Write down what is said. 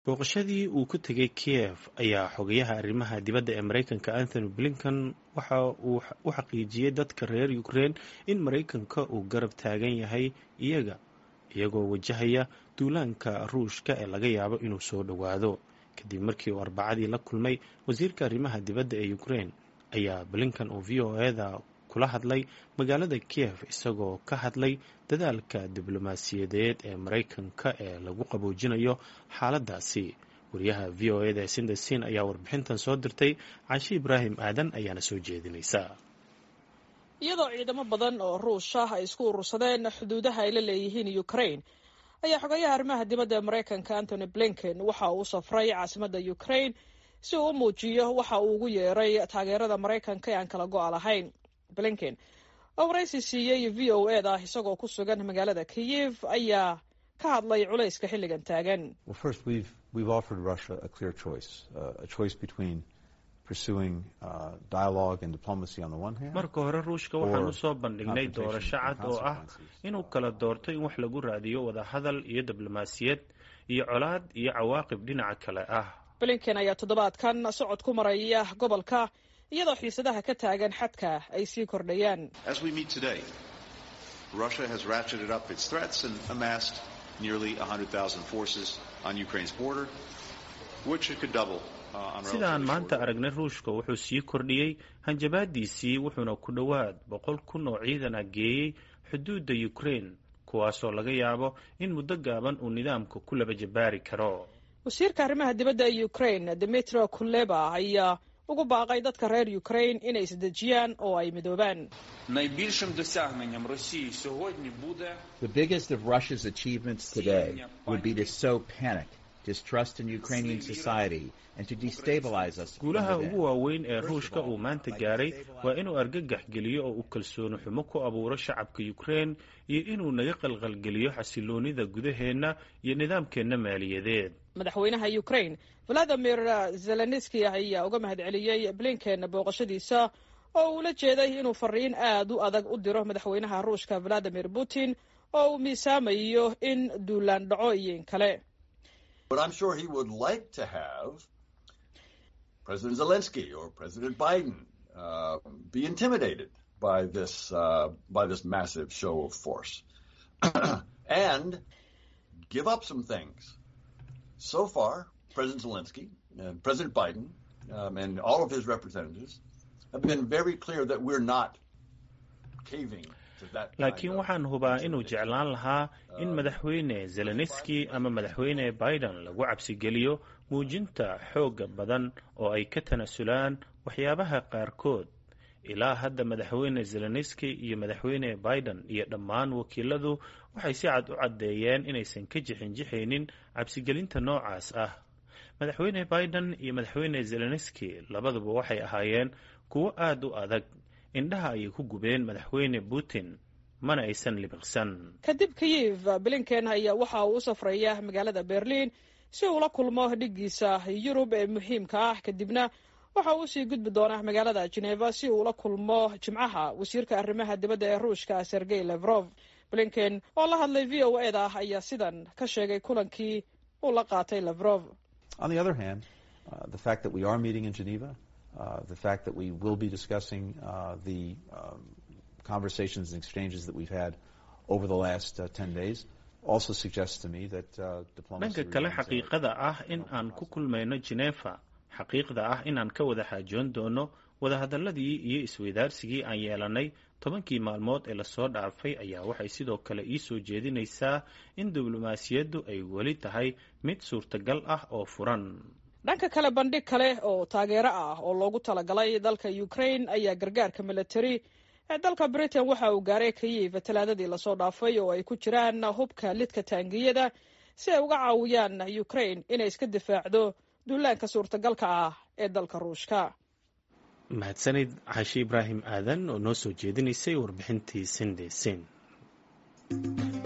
booqashadii uu ku tegay kiev ayaa xogayaha arrimaha dibadda ee maraykanka anthony blinken waxa uu u xaqiijiyey dadka reer ukrein in maraykanka uu garab taagan yahay iyaga iyagoo wajahaya duulaanka ruushka ee laga yaabo inuu soo dhowaado kadib markii uu arbacadii la kulmay wasiirka arrimaha dibadda ee ukrein ayaa blinken uu v o eda kula hadlay magaalada kiev isagoo ka hadlay dadaalka diblomaasiyadeed ee maraykanka ee lagu qaboojinayo xaaladaasi wariyaha v o eda sindesin ayaa warbixintan soo dirtay cashi ibraahim aadan ayaana soo jeedinaysa iyadoo ciidamo badan oo ruush ah ay isku urursadeen xuduudaha ay la leeyihiin ukrain ayaa xogayaha arrimaha dibadda ee maraykanka antony blinken waxa uu safray caasimadda ukrain si uu u muujiyo waxa uu ugu yeeray taageerada maraykanka ee aan kala go-a lahayn blinken oo waraysi siiyey v o eda isagoo ku sugan magaalada kiyev ayaa ka hadlay culayska xilligan taagan marka hore ruushka waxaan u soo bandhignay doorasho cad oo ah inuu kala doorto in wax lagu raadiyo wadahadal iyo diblomaasiyad iyo colaad iyo cawaaqib dhinaca kale ah blinken ayaa toddobaadkan socod ku maraya gobolka iyadoo xiisadaha ka taagan xadka ay sii kordhayaan Russia has ratcheted up its threats and amassed nearly 100,000 forces on Ukraine's border, which it could double sidaan maanta aragnay ruushka wuxuu sii kordhiyey hanjabaadiisii wuxuuna ku dhowaad boqol kun oo ciidan ah geeyey xuduudda ukraine kuwaasoo laga yaabo in muddo gaaban uu nidaamka ku laba jabaari karo wasiirka arrimaha dibadda ee ukraine demetro kuleba ayaa ugu baaqay dadka reer ukraine inay isdejiyaan oo ay midoobaan найбільшим досягненням Росії сьогодні буде The biggest of Russia's achievements today would be to sow panic, distrust in Ukrainian society, and to destabilize us. from guulaha within. ugu waaweyn ee ruushka uu maanta gaaray waa inuu argagax geliyo oo uu kalsooni xumo ku abuuro shacabka ukraine iyo inuu naga qalqalgeliyo xasiloonida gudaheenna iyo nidaamkeenna maaliyadeed madaxweynaha ukraine valadimir zelenski ayaa uga mahadceliyey blinken booqashadiisa oo uu la jeeday inuu fariin aad u adag u diro madaxweynaha ruushka valadimir putin oo uu miisaamayo in duulaan dhaco iyo in kale But I'm sure he would like to have President Zelensky or President Biden uh, be intimidated by this uh, by this massive show of force and give up some things. So far, President Zelensky and President Biden um, and all of his representatives have been very clear that we're not caving to that. kind laakiin of waxaan hubaa inuu jeclaan lahaa in madaxweyne zelenski ama madaxweyne biden lagu cabsigeliyo muujinta xoogga badan oo ay ka tanasulaan waxyaabaha qaarkood ilaa hadda madaxweyne zelenski iyo madaxweyne biden iyo dhammaan wakiiladu waxay si cad u caddeeyeen inaysan ka jixinjixaynin cabsigelinta noocaas ah madaxweyne biden iyo madaxweyne zelenski labaduba waxay ahaayeen kuwo aad u adag indhaha ayay ku gubeen madaxweyne putin mana aysan libiqsan kadib kiyev blinken ayaa waxa uu u safraya magaalada berlin si uu la kulmo dhiggiisa yurub ee muhiimka ah kadibna waxa uu usii gudbi doonaa magaalada geneva si uu la kulmo jimcaha wasiirka arrimaha dibadda ee ruushka sergey levrov blinken oo la hadlay v o eda ayaa sidan ka sheegay kulankii uu la qaatay levrov On the other hand, uh, the fact that we are meeting in Geneva, uh, the fact that we will be discussing uh, the um, conversations and exchanges that we've had over the last uh, 10 days also suggests to me that uh, diplomacy dhanka kale remains a- xaqiiqada ah in aan ku kulmayno genefa xaqiiqda ah inaan ka wada xaajoon doono wadahadaladii iyo isweydaarsigii aan yeelanay tobankii maalmood ee lasoo dhaafay ayaa waxay sidoo kale ii soo jeedinaysaa in diblomaasiyaddu ay weli tahay mid suurtagal ah oo furan dhanka kale bandhig kale oo taageero ah oo loogu talagalay dalka ukraine ayaa gargaarka military ee dalka britain waxa uu gaaray kayiv talaadadii lasoo dhaafay oo ay ku jiraan hubka lidka taangiyada si ay uga caawiyaan ukraine inay iska difaacdo duulaanka suurtagalka ah ee dalka ruushka mahadsanid cashi ibraahim aadan oo noo soo jeedinaysay warbixintii sinde sin